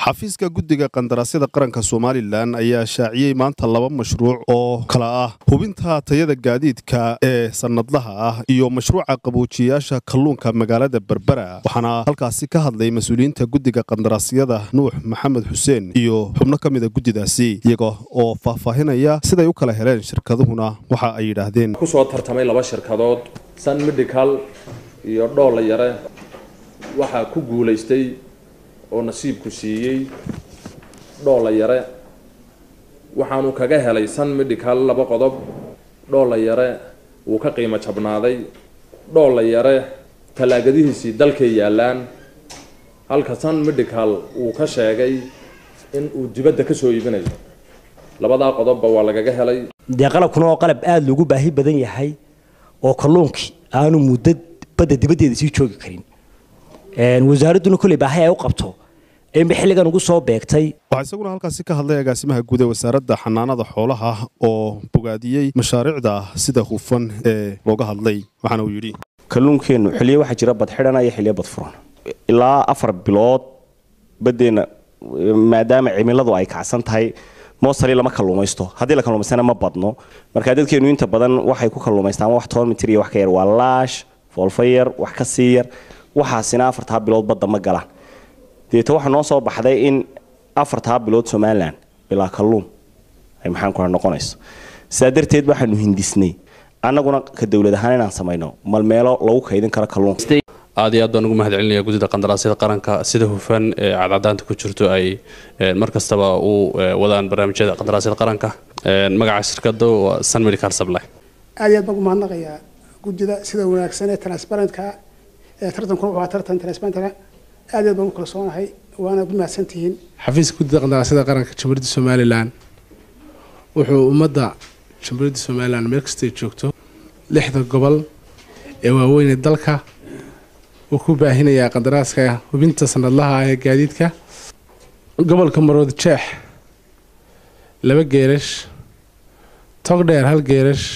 xafiiska guddiga qandaraasyada qaranka somalilan ayaa shaaciyey maanta laba mashruuc oo kala ah hubinta tayada gaadiidka ee sannadlaha ah iyo mashruuca qaboojiyayaasha kalluunka magaalada berbera waxaana halkaasi ka hadlay mas-uuliyiinta guddiga qandaraasyada nuux maxamed xuseen iyo xubno ka mida guddidaasi iyaga oo faahfaahinaya siday u kala heleen shirkaduhuna waxa ay yidhaahdeen kusoo tartamay laba shirkadood sun medical iyo dhoolla yare waxaa ku guulaystay oo nasiibku siiyey dhoolla yare waxaanu kaga helay sun medical laba qodob dhoolla yare wuu ka qiimo jabnaaday dhoolla yare tallaagadihiisii dalkay yaallaan halka sun medical wuu ka sheegay in uu dibadda ka soo iibinayo labadaa qodobba waa lagaga helay dee qalabkuna oo qalab aada loogu baahi badan yahay oo kalluunkii aanu muddo badda dibaddeeda sii joogi karin wasaaradduna kolley baahi ay u qabto inba xilligan ugu soo beegtay waxaa isaguna halkaasi ka hadlay agaasimaha guud ee wasaaradda xanaanada xoolaha oo bogaadiyey mashaariicda sida hufan ee looga hadlay waxaana uu yidhi kalluunkeennu xilliyo waxaa jira badxidhana iyo xilliyo badfuran ilaa afar bilood baddeenna maadaama cimiladu ay kacsan tahay mostali lama kalluumaysto haddii la kalluumaystana ma badno marka dadkeenu inta badan waxay ku kalluumaystaan wax toban mitir iyo wax ka yar waa laash foolfa yar wax ka sii yar waxaasina afartaa bilood badda ma galaan deeta waxaa noo soo baxday in afartaa bilood somalilan bilaa kalluun ay maxaan kula noqonayso sidaa darteed waxaanu hindisnay annaguna ka dowlad ahaan inaan samayno malmeelo lagu kaydin karo kalluun aad iyo aad baan ugu mahad celinaya guddida qandaraasyada qaranka sida hufan ee cadcadaanta ku jirto ay mar kastaba u wadaan barnaamijyada qandaraasyada qaranka magaca shirkada waa sun medical supply aad iyo aad baan ugu mahadnaqayaa guddida sida wanaagsan ee transparentka ee tartankuna wuxuu ahaa tartan transparentka aad iyo aad baan u kalsoonahay waana ku mahadsantihiin xafiiska guddida qandaraasyada qaranka jamhuuriyadda somalilan wuxuu ummadda jamhuuriyadda somalilan meel kastay joogto lixda gobol ee waaweynee dalka uu ku baahinayaa qandaraaska hubinta sanadlaha ee gaadiidka gobolka marood jeex laba geerash togdheer hal geerash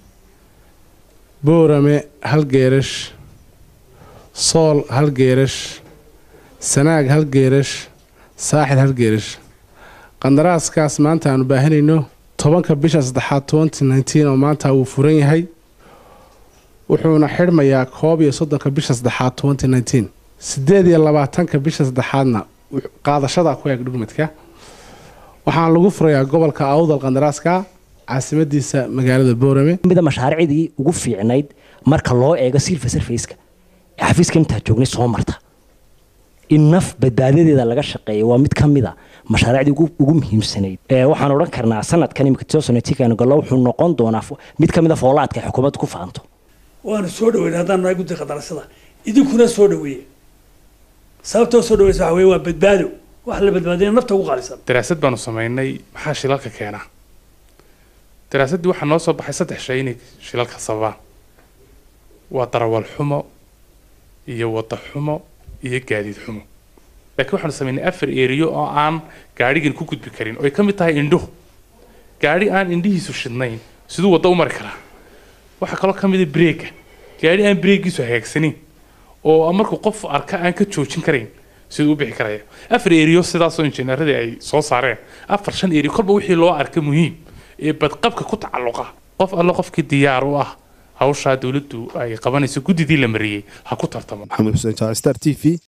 boorame hal geerash sool hal geerash sanaag hal geerash saaxil hal geerash qandaraaskaas maanta aanu baahinayno tobanka bisha saddexaad twenty nineteen oo maanta wuu furan yahay wuxuuna xidhmayaa koob iyo soddonka bisha saddexaad twenty nineteen sideed iyo labaatanka bisha saddexaadna qaadashada ku eeg dhugmadka waxaana lagu furayaa gobolka awdal qandaraaska caasimadiisa magaalada boorame mida mashaariicdii ugu fiicnayd marka loo eego silver surfaceka ee xafiiska intaa joognay soo marta in naf badbaadadeeda laga shaqeeya waa mid ka mida mashaariicdii ugu muhiimsanayd waxaan odhan karnaa sanadkan imika tosonetikanagalo wuxuu noqon doonaa mid ka mid a foolaadka ay xukuumadda ku faanto waanu soo dhaweyn haddaan nahay guddiga qandaraasyada idinkuna soo dhaweeye sababtoo soo dhaweysa waxa weye waa badbaado wax la badbaadina nafta ugu qaalisan daraasad baanu samaynay maxaa shilalka keena daraasaddii waxaa noo soo baxay saddex shay inay shilalka sababaan waa darawal xumo iyo wada xumo iyo gaadiid xumo laakiin waxaanu samaynay afar eriyo oo aan gaadhigan ku gudbi karin oo ay ka mid tahay indhuhu gaadhi aan indhihiisu shidnayn siduu waddo u mari karaa waxaa kaloo ka mid a breega gaadhi aan breegiisu hagaagsanin oo markuu qof arka aan ka joojin karayn siduu u bixi karaya afar eriyo sidaasoo injineeradii ay soo saareen afar shan eriyo kolba wixii loo arka muhiim ee badqabka ku tacalluqa qof alle qofkii diyaar u ah hawshaa dowladdu ay qabanayso guddidii la mariyey ha ku tartamo maxamed xuseen jaac star t v